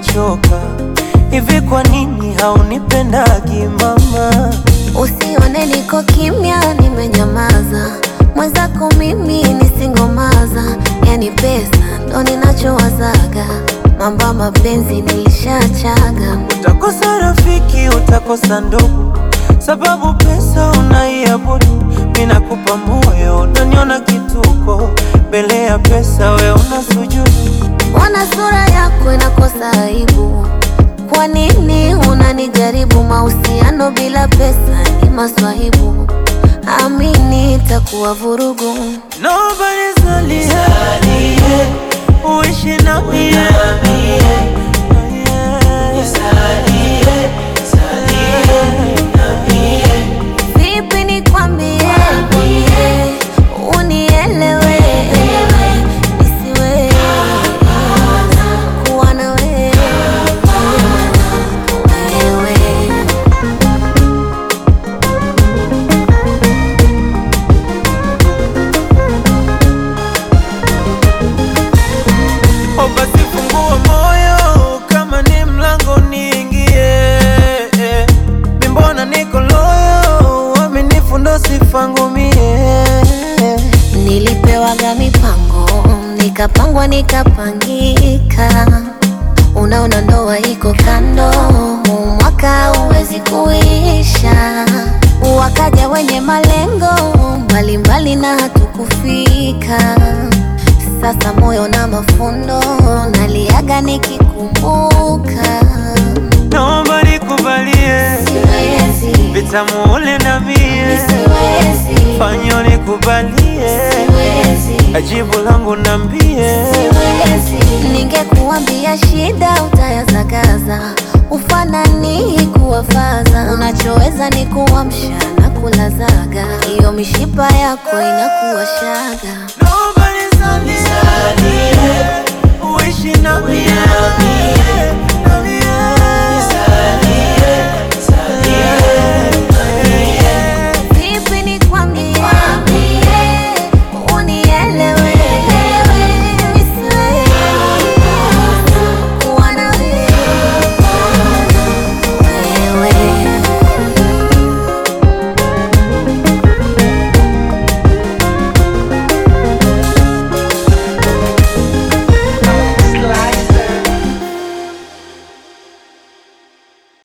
nachoka hivi. Kwa nini haunipendagi mama? Usione niko kimya, nimenyamaza. Mwenzako mimi nisingomaza, yani pesa ndo ninachowazaga. Mambo ya mapenzi nilishachaga. Utakosa rafiki, utakosa ndugu, sababu pesa unaiabudu. Mimi nakupa moyo, unaniona kituko, mbele ya pesa we una sujudu. Mbona sura yako inakosa aibu? Kwa nini unanijaribu? Mahusiano bila pesa ni maswahibu, amini itakuwa vurugu. Nobody's only here, uishi na mie Vipi nikwambie, unielewe, nisiwe kuwa na wewe wewe. O, basi fungua moyo, kama ni mlango niingie. Mi mbona niko loyo, uaminifu ndo sifangu mie. Nilipewaga mipango nikapangwa nikapangika, unaona ndoa iko kando, huu mwaka huwezi kuisha. Wakaja wenye malengo mbalimbali na hatukufika. Sasa moyo na mafundo naliaga nikikumbuka, Naomba nikubalie siwezi, vitamu ule na mie, siwezi, fanyo nikubalie, siwezi. ajibu langu nambie. Siwezi. Ningekuambia shida utayazagaza, ufanani kuwafaza. Unachoweza ni kuamsha na kulazaga, hiyo mishipa yako inakuwa shaga. Nobody's on this earth, uishi na mie